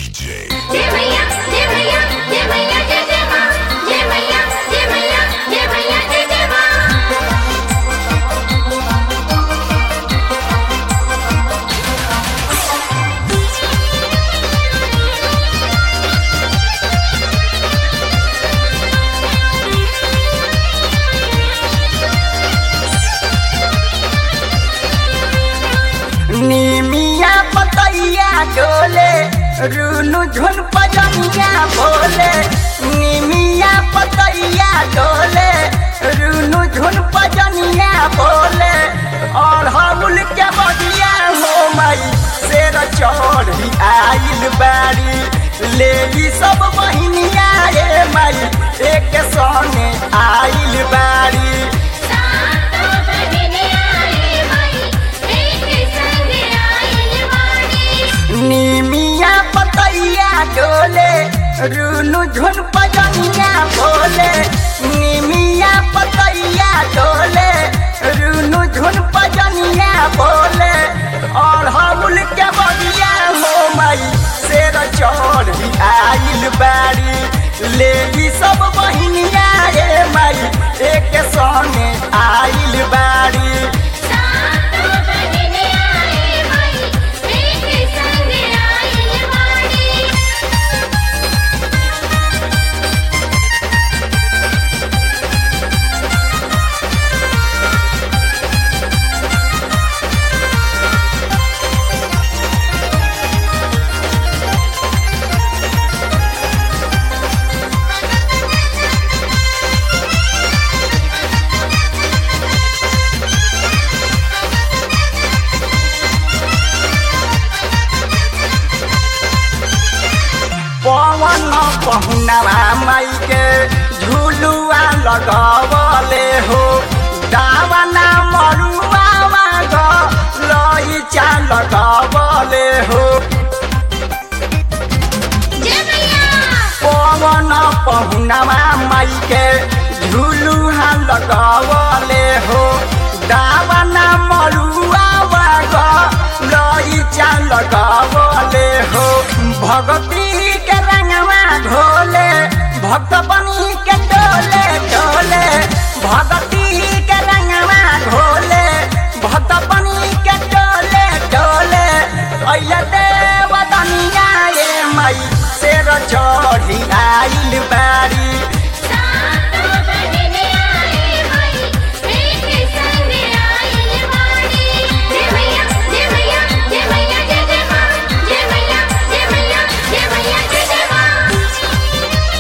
DJ. जय मैया जय मैया जय मैया जय जय माँ जय मैया जय मैया जय मैया जय जय माँ निमिया पतैया डोले रुनु झुन पजनिया बोले निमिया पतैया डोले रुनु झुन पजनिया बोले और हमुल के बगिया हो मई शेर चढ़ी आइल बारी ले ली सब बहिनिया रे मई एक संगे आइल बारी सातो बहिने आए माई एक संग आइल बाड़ी निमिया पतैया डोले रुनु झुन पजनिया बोले निमिया पतैया डोले रुनु झुन पजनिया बोले और हमुल के बगिया हो मई शेर चढ़ी आइल बारी ले ली सब बहिनिया रे मई एक संगे आइल बारी सातो बहिने आए माई एक संग आइल बाड़ी पवन पहुनवा माई के झुलुआ लगवले हो दावना मरुआ ग लइचा लगवले हो जय मैया पवन पहुनवा माई के झुलुआ लगवले हो दावना मरुआ ग लइचा लगवले हो भगती के रंगवा घोले भक्त बनी के डोले डोले भगती के रंगवा घोले भक्त बनी के डोले डोले अइले देव दनिया रे मई शेर चढ़ी आइल बारी सातो बहिने आए माई एक संग आइल बाड़ी जय मैया जय मैया जय मैया जय जय माँ जय मैया जय मैया जय मैया जय जय माँ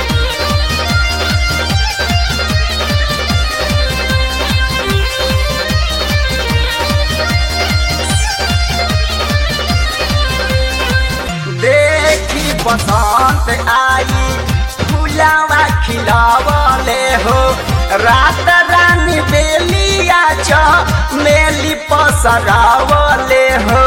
देखी बसंत आई फुलावा खिलावले हो रात रानी बेलिया च मेली पसरावले हो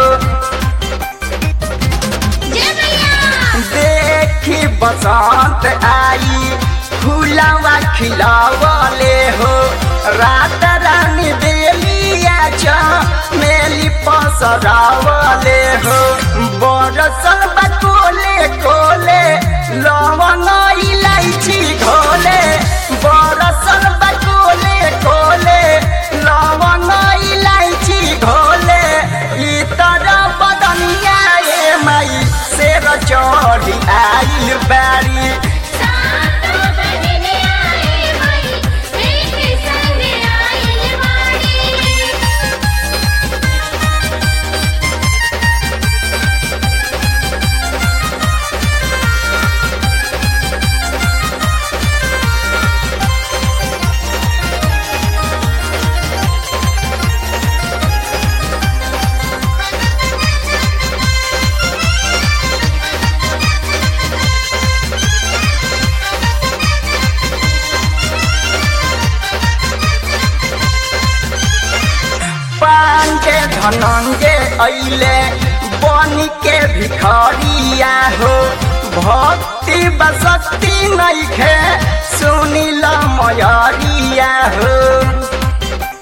जय मैया देखी बसंत आई फुलावा खिलावले हो रात रानी बेलिया च मेली पसरावले हो बरसल बकोले कोले लवंग इलायची घोले बरसल बकोले कोले लवंग इलायची घोले इतर बदनिया ए माई शेर चढ़ी आइल बारी सातो बहिने आए माई एक संग आइल बाड़ी पांडे धनंगे अइले बनी के भिखरिया हो भक्ति बसती नइखे सुनिल मयरिया हो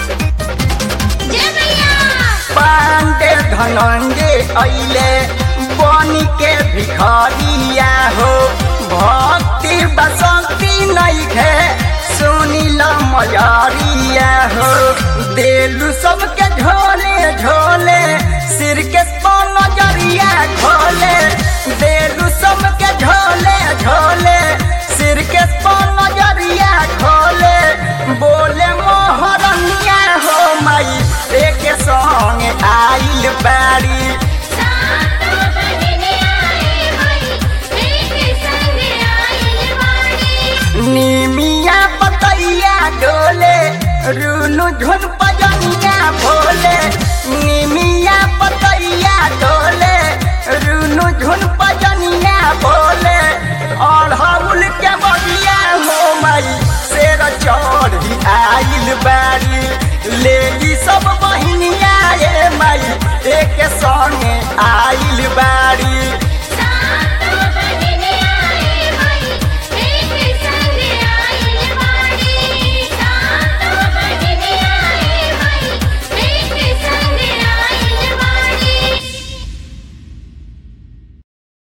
जय मैया पांडे धनंगे अइले बनी के भिखरिया हो भक्ति बसंती नहीं खे सुनिल मयरिया हो देलू सबके झोले झोले सिर के नजरिया खोले देलू सबके झोले झोले सिर के नजरिया खोले बोले मोहरनिया हो माई एक संग आइल बारी सातो बहिने आए भाई एक संग आइल बाड़ी निमिया पतैया डोले रुनु झुन पजनिया भोले निमिया पतैया डोले रुनु झुन पजनिया भोले